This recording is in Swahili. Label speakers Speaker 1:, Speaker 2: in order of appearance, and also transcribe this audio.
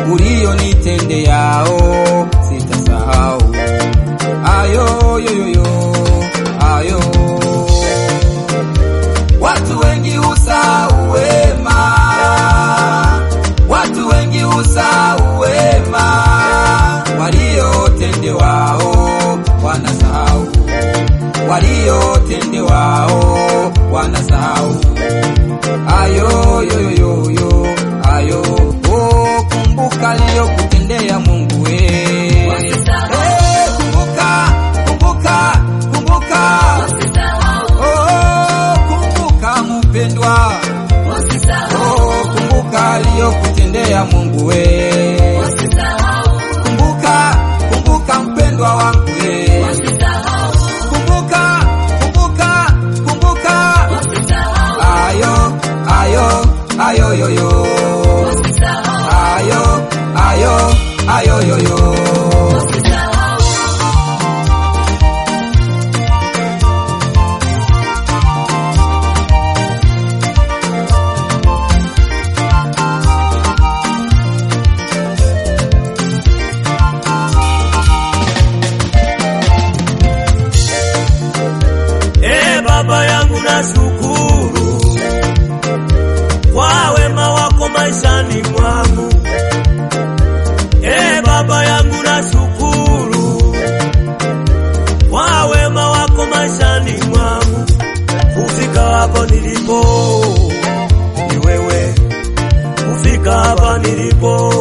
Speaker 1: ulionitendeyao sitasahau. Ayo yoyoyo ayo, watu wengi husahau wema, watu wengi husahau wema waliotendewao, wanasahau waliotendewao, wanasahau ayo yoyoyo ayo, oh, kumbuka aliyokutendea Mungu we. Eh, kumbuka kumbuka kumbuka, oh, kumbuka mpendwa, oh, kumbuka aliyokutendea Mungu we. Kumbuka kumbuka mpendwa wangu we. Kumbuka kumbuka kumbuka, ayo ayo ayo yoyo ayo ayo ayo yoyo
Speaker 2: E Baba yangu nashukuru kwa wema wako maishani mwangu. E Baba yangu nashukuru kwa wema wako maishani mwangu. Kufika hapa nilipo ni wewe, kufika hapa nilipo